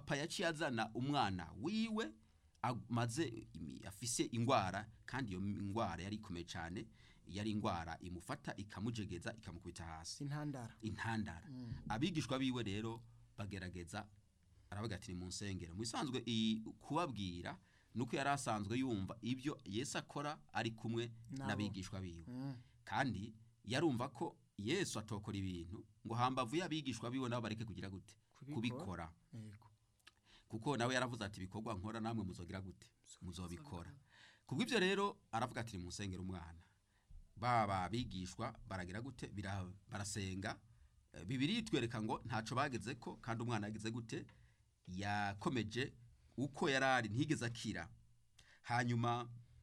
papa yaciye azana umwana wiwe amaze imi- afise ingwara kandi iyo ngwara yari ikomeye cyane yari ingwara imufata ikamujegeza ikamukubita hasi intandara intandara abigishwa biwe rero bagerageza aravuga ati ni mu nsengero mu bisanzwe iyi kubabwira nuko yari asanzwe yumva ibyo yesu akora ari kumwe Nabo. n'abigishwa biwe Mm. kandi yarumva ko yesu atokora ibintu ngo hambavu y'abigishwa biwe nabo bareke kugira gute Kubikora. kubikora yego kuko nawe yaravuze ati ibikorwa nkora namwe muzogira gute muzobikora kubw'ibyo rero aravuga ati mu nsengero umwana baba bigishwa baragira gute Bira- barasenga Eh, bibiri itwereka ngo ntaco bageze ko kandi umwana yagize gute yakomeje uko yari ari ntigeze akira hanyuma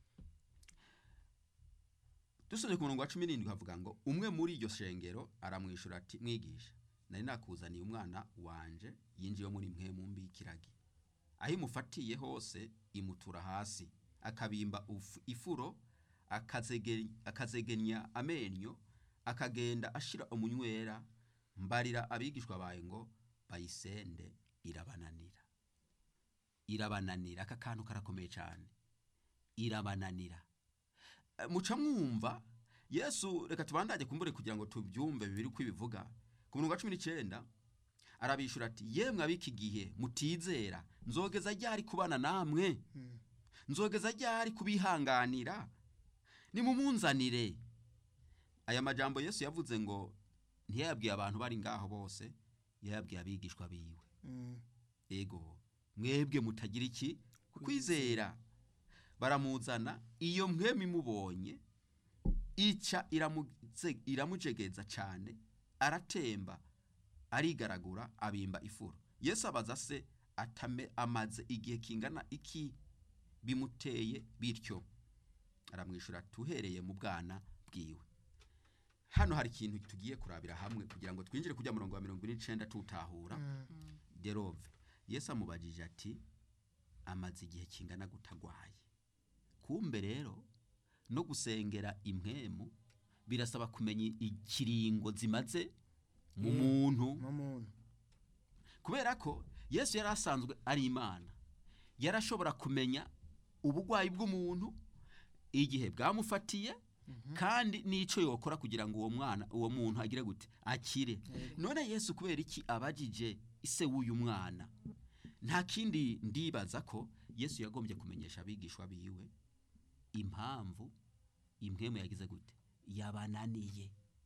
dusubye ku murongo wa cumi n'indwi havuga ngo umwe muri iryo shengero aramwishyura ati mwigisha nari nakuzaniye umwana wanje yinjiye muri mwe mu mbi y'ikiragi aho imufatiye hose imutura hasi akabimba uf- ifuro akazege- akazegenya amenyo akagenda ashira umunywera mbarira abigishwa bawe ngo bayisende irabananira irabananira aka kantu karakomeye cyane irabananira Eh, muca mwumva yesu reka tubandage kumbure kugira ngo tubyumve bibiri uko ibivuga ku murongo wa cumi n'icyenda arabishura ati yemwe ab'iki gihe mutizera nzogeza ryari kubana namwe Mm. nzogeza ryari kubihanganira nimumunzanire aya majambo yesu yavuze ngo ntiyayabwiye abantu bari ngaho bose yayabwiye abigishwa biwe Mm. ego mwebwe mutagira iki kwizera baramuzana iyo mwemi mubonye ica iramuze- iramujegeza cyane aratemba arigaragura abimba ifuro yesu abaza se atame amaze igihe kingana iki bimuteye bityo aramwishyura tuhereye mu bwana bwiwe hano hari ikintu tugiye kurabira hamwe kugira ngo twinjire kujya murongo wa mirongo ine n'icenda tutahura Mm. derove yesu amubajije ati amaze igihe kingana gutagwaye kumbe rero no gusengera impwemu birasaba kumenya ikiringo zimaze mu Mm. muntu mu muntu kubera ko yesu yari asanzwe ari imana yarashobora kumenya ubugwayi bw'umuntu igihe bwamufatiye kandi n'icyo yokora kugira ngo uwo mwana uwo muntu agire gute akire none yesu kubera iki abajije ise w'uyu mwana nta kindi ndibaza ko yesu yagombye kumenyesha abigishwa biwe impamvu impwemu yagize gute yabananiye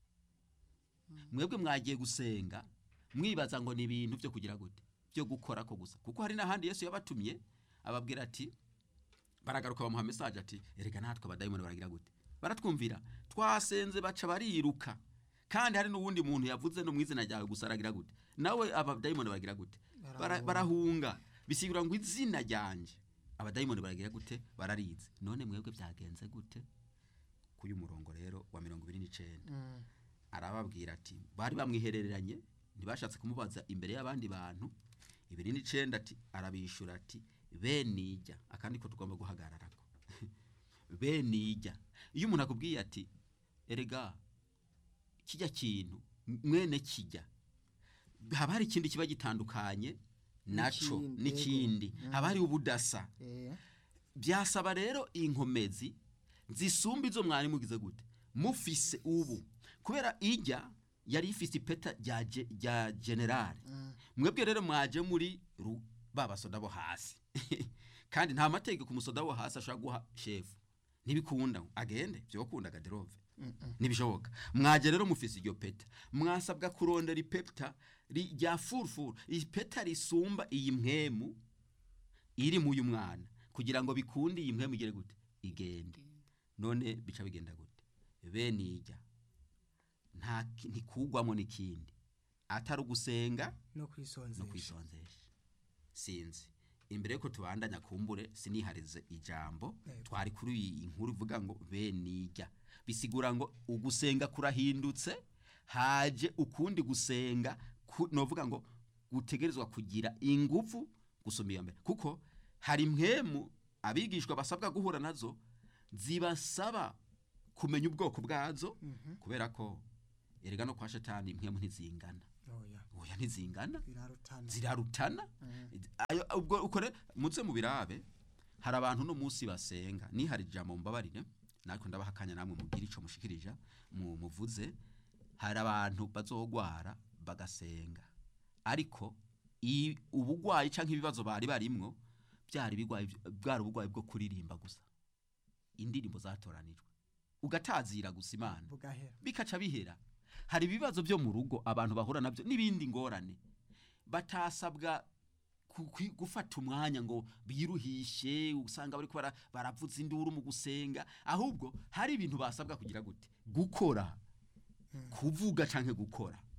mwebwe mwagiye gusenga mwibaza ngo ni ibintu byo kugira gute byo gukora ko gusa kuko hari n'ahandi yesu yabatumye ababwira ati baragaruka bamuha mesaje ati erega natwe abadayimoni baragira gute baratwumvira twasenze baca bariruka kandi hari n'uwundi muntu yavuze no mu izina ryawe gusa aragira gute nawe abadayimoni baragira gute Bara- Barahunga. barahunga bisigura ngo izina ryanje abadayimoni baragira gute bararize none mwebwe byagenze gute k'uyu murongo rero wa mirongo ibiri n'icenda Mm. arababwira ati bari bamwihereranye ntibashatse kumubaza imbere y'abandi bantu ibiri n'icenda ati arabishura ati benijya akandi ko tugomba guhagararako benijya iyo umuntu akubwiye ati erega kijya kintu mwene kijya haba hari ikindi kiba gitandukanye naco N'ikindi, n'ikindi yego. haba hari ubudasa Eh. byasaba rero inkomezi zisumba izo mwari mugize gute mufise ubu kubera ijya yari ifise ipeta rya ge- rya generale Mm. mwebwe rero mwaje muri ru- ba basoda bo hasi kandi nta mategeko umusoda wo hasi ashobora guha shefu ntibikunda agende byokunda gaderove Mm-mm. ntibishoboka mwaje rero mufise iryo peta mwasabwa kurondera ipeta ri- rya furufuru ipeta risumba iyi mpwemu iri mu uyu mwana kugira ngo bikunde iyi mpwemu igere gute igende none bica bigenda gute bene ijya nta ki- ntikugwamo n'ikindi atari ugusenga no no kwisonzesha kwisonzesha sinzi imbere yuko tubandanya kumbure siniharize ijambo Yego. twari kuri iyi nkuru ivuga ngo benijya bisigura ngo ugusenga kurahindutse haje ukundi gusenga ku- novuga ngo gutegerezwa kugira ingufu gusoma iyo mbere kuko hari impwemu abigishwa basabwa guhura nazo zibasaba kumenya ubwoko bwazo Mhm. kubera ko erega no kwa shetani impwemu ntizingana oya oya ntizingana birarutana zirarutana ayo ubwo ukore muze mu birabe hari abantu no munsi basenga ni hari ijambo mbabarire natwe ndabaha akanya namwe mubwire ico mushikirija mu muvuze hari abantu bazogwara bagasenga ariko i- ubugwayi canke ibibazo bari barimwo byari bigwayi bwari ubugwayi bwo kuririmba gusa indirimbo zatoranijwe ugatazira gusa imana bugahera bikaca bihera hari ibibazo byo mu rugo abantu bahura nabyo n'ibindi ngorane batasabwa ku- kwi- gufata umwanya ngo biruhishe usanga bari bara baravuza induru mu gusenga ahubwo hari ibintu basabwa kugira gute gukora kuvuga canke gukora